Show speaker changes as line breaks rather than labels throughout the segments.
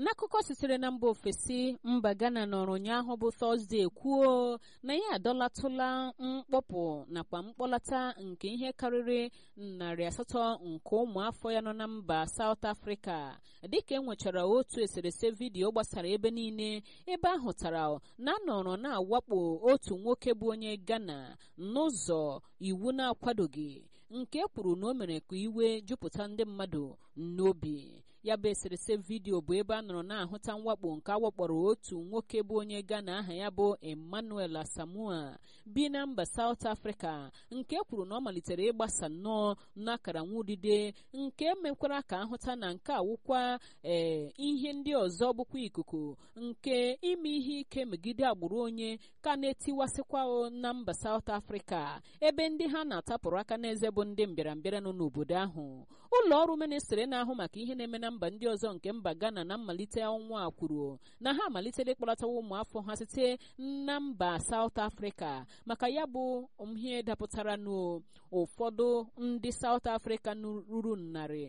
n'akụkọ sitere na mba ofesi mba ghana nọrọ ụnyaahụ bụ tọzdee kwuo na ya adọlatụla mkpọpụ nakwa mkpọlata nke ihe karịrị narị asatọ nke ụmụafọ ya nọ na mba saut afrịka dịka enwechara otu eserese vidiyo gbasara ebe niile ebe ahụtara na anọrọ na-awakpo otu nwoke bụ onye ghana n'ụzọ iwu na-akwadoghị nke kwuru na o mere ka iwe jupụta ndị mmadụ n'obi ya bụ eserese vidiyo bụ ebe a nọrọ na-ahụta mwakpo nke awakpọrọ otu nwoke bụ onye ghana aha ya bụ emmanuel asamua bi na mba saut afrịka nke kwuru na ọ malitere ịgbasa nnọọ n'akara nwudide nke mekwara ka ahụta na nke awụkwa ee ihe ndị ọzọ bụkwa ikuku nke ime ihe ike megide agbụrụ onye ka na-etiwasịkwa na mba saut afrịka ebe ndị ha na-atapụrụ aka n'eze bụ ndị mbịarambịara nọ n'obodo ahụ ụlọ ọrụ ministri na-ahụ maka ihe na-eme na mba ndị ọzọ nke mba ghana na mmalite ọnwa a kwuru na ha amalitela ịkpọlatawa ụmụafọ ha site na mba saut afrịka maka ya bụ ihe dapụtara n'ụfọdụ ndị saut afrịka ruru narị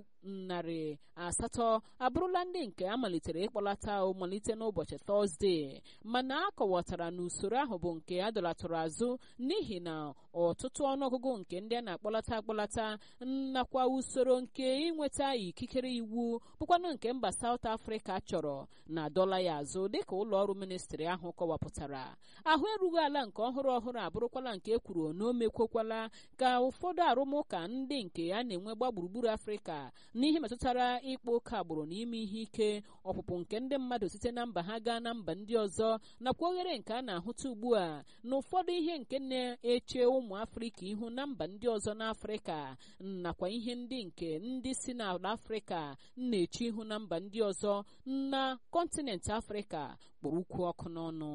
narị asatọ abụrụla ndị nke amalitere ịkpọlata malite n'ụbọchị tọzdee mana a kọwatara na usoro ahụ bụ nke a dọlatụrụ azụ n'ihi na ọtụtụ ọnụọgụgụ nke ndị a na-akpọlata akpọlata nakwa usoro nke ịnweta ikikere iwu bụkwanụ nke mba saut afrịka chọrọ na dọla ya azụ dịka ụlọ ọrụ ministri ahụ kọwapụtara ahụ erughị ala nke ọhụrụ ọhụrụ abụrụkwala nke e kwuru na o mekwokwala ka ụfọdụ arụmụka ndị nke a na-enwe gba gburugburu afrịka n'ihe metụtara ịkpa oke agbụrụ na ime ihe ike ọpụpụ nke ndị mmadụ site na mba ha gaa na mba ndị ọzọ nakwa oghere nke a na-ahụta ugbu a na ụfọdụ ihe nke na-eche ụmụ afrịka ihu na mba ndị ọzọ n'afrịka nakwa ihe ndị nke ndị si n'ala afrịka na-eche ihu na mba ndị ọzọ na kọntinent afrịka kpọrọ ukwu ọkụ n'ọnụ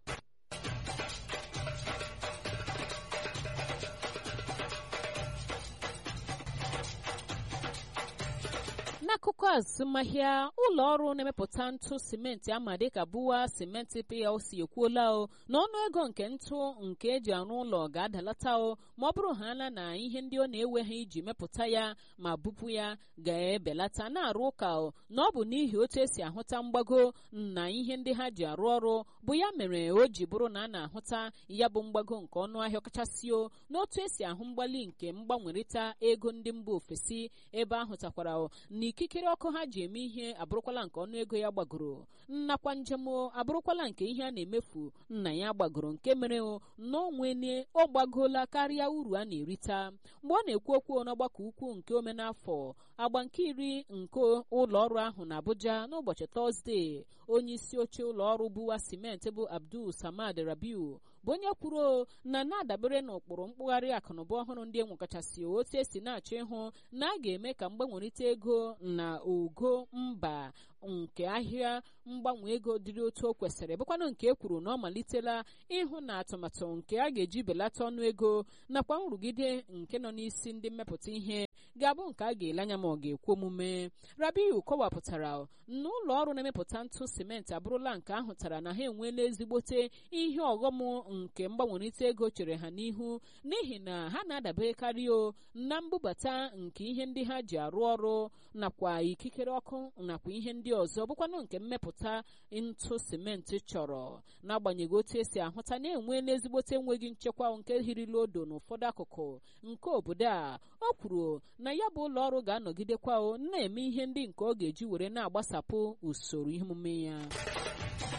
n'akụkọ azụmahịa ụlọ ọrụ na-emepụta ntụ simenti ama dịka buwa simenti plc ekwuola o na ọnụ ego nke ntụ nke eji arụ ụlọ ga-adalata o ma ọ bụrụ ha na na ihe ndị ọ na-ewe ha iji mepụta ya ma bupụ ya ga-ebelata na-arụ ụka o na ọ bụ n'ihi otu esi ahụta mgbago na ihe ndị ha ji arụ ọrụ bụ ya mere o ji bụrụ na a na-ahụta ya bụ mgbago nke ọnụ ahịa kachasị o n'otu esi ahụ mgbali nke mgbanwerịta ego ndị mba ofesi ebe ahụtakwara na ikikere ọkụ ha ji eme ihe abụrụkwala nke ọnụ ego ya gbagoro nnakwa njem abụrụkwala nke ihe a na-emefu nna ya gbagoro nke mere na onwene ọ gbagola karịa uru a na-erita mgbe ọ na-ekwu okwu n'ọgbakọ ukwu nke omenafọ agba nke iri nke ụlọ ọrụ ahụ na abuja n'ụbọchị tọzdee onye isi oche ụlọ ọrụ buwa simenti bụ abdul samad rabiu bụ onye kwuru na na-adabere n'ụkpụrụ mkpụgharị akụnụba ọhụrụ ndị enwekachasị otu esi na-achọ ịhụ na a ga-eme ka mgbanwerịta ego na ogo mba nke ahịa mgbanwe ego dịrị otu o kwesịrị bụkwanụ nke e kwuru na ọ malitela ịhụ na atụmatụ nke a ga-eji belata ọnụ ego nakwa nrụgide nke nọ n'isi ndị mmepụta ihe ga-abụ nke a ga-ele anya ma ọ ga-ekwe omume rabiu kọwapụtara na ụlọ ọrụ na-emepụta ntụ simenti abụrụla nke ahụtara na ha enweela ezigbote ihe ọghọm nke mgbanwerịta ego chere ha n'ihu n'ihi na ha na-adaberekarị o na mbubata nke ihe ndị ha ji arụ ọrụ nakwa ikikere ọkụ nakwa ihe ndị ọzọ bụkwanụ nke mmepụta ntụ simenti chọrọ n'agbanyeghị otu esi ahụta na-enweela ezigbote enweghị nchekwa nke hirila odo n'ụfọdụ akụkụ nke obodo a o kwuru na ya bụ ụlọ ọrụ ga-anọgidekwa na-eme ihe ndị nke ọ ga-eji were na-agbasapụ usoro ihe omume ya